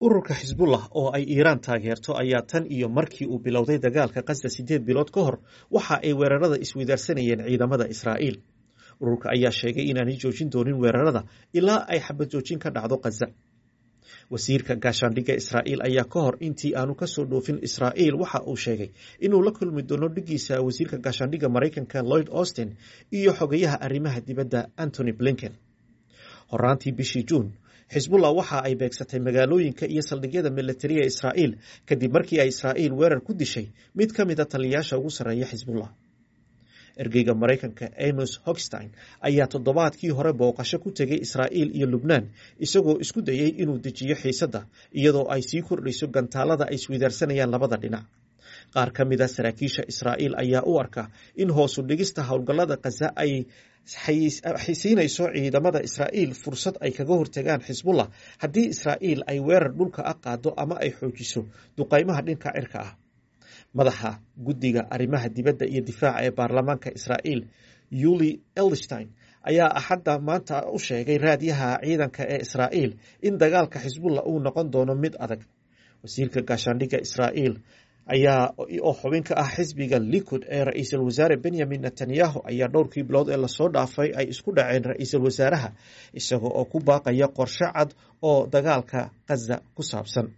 ururka xisbullah oo ay iiraan taageerto ayaa tan iyo markii uu bilowday dagaalka khaza siddeed bilood ka hor waxa ay weerarada isweydaarsanayeen ciidamada israa'iil ururka ayaa sheegay inaanay joojin doonin weerarada ilaa ay xabad joojin ka dhacdo khaza wasiirka gaashaandhigga israa'iil ayaa ka hor intii aanu kasoo dhoofin israa'iil waxa uu sheegay inuu la kulmi doono dhigiisa wasiirka gaashaandhigga maraykanka lloyd austin iyo xogayaha arrimaha dibadda antony blinken horaantii bishii juun xisbullah waxa ay beegsatay magaalooyinka iyo saldhigyada militariga israa'iil kadib markii ay israa'iil weerar ku dishay mid ka mida taliyayaasha ugu sarreeya xisbullah ergeyga maraykanka amos hogstein ayaa toddobaadkii hore booqasho ku tegay israa'iil iyo lubnaan isagoo isku dayey inuu dejiyo xiisadda iyadoo ay sii kordhayso gantaalada ay isweydaarsanayaan labada dhinac qaar ka mid a saraakiisha israa'iil ayaa u arka in hoosu dhigista howlgallada khaza ay siinayso ciidamada israa'iil fursad ay kaga hortagaan xisbullah haddii israa'iil ay weerar dhulka ah qaado ama ay xoojiso duqaymaha dhinka cirka ah madaxa guddiga arrimaha dibadda iyo difaaca ee baarlamaanka israa'iil yuli elstein ayaa axadda maanta u sheegay raadyaha ciidanka ee israa'iil in dagaalka xisbullah uu noqon doono mid adag wasiirka gaashaandhigga israa'iil ayaa oo xubin ka ah xisbiga likud ee ra-iisul wasaare benyamin netanyahu ayaa dhowrkii bilood ee lasoo dhaafay ay isku dhaceen ra-iisul wasaaraha isaga oo ku baaqaya qorshe cad oo dagaalka khaza ku saabsan